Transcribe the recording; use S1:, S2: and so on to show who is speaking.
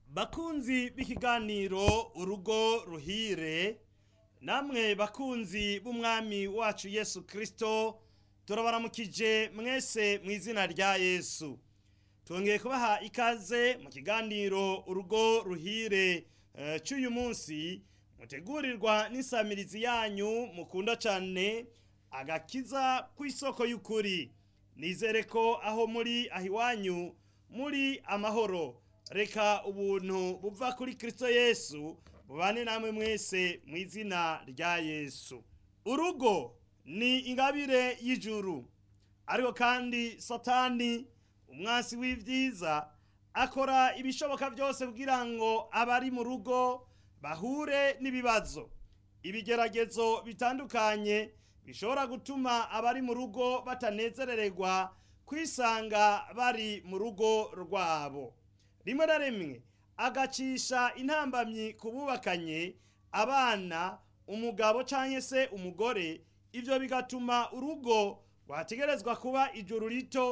S1: bakunzi b'ikiganiro urugo ruhire namwe bakunzi b'umwami wacu yesu kirisito turabaramukije mwese mu izina rya yesu twongeye kubaha ikaze mu kiganiro urugo ruhire eh, cy'uyu munsi mutegurirwa n'isamirizi yanyu mukunda cyane agakiza ku isoko y'ukuri nizere ko aho muri aho iwanyu muri amahoro reka ubuntu buva kuri kirisito yesu bubane namwe mwese mu izina rya yesu urugo ni ingabire y'ijuru ariko kandi satani umwansi w'ibyiza akora ibishoboka byose kugira ngo abari mu rugo bahure n'ibibazo ibigeragezo bitandukanye bishobora gutuma abari mu rugo batanezerererwa kwisanga bari mu rugo rwabo rimwe na rimwe agacisha intambamyi ku bubakanye abana umugabo cyangwa se umugore ibyo bigatuma urugo rwategerezwa kuba ijuru rito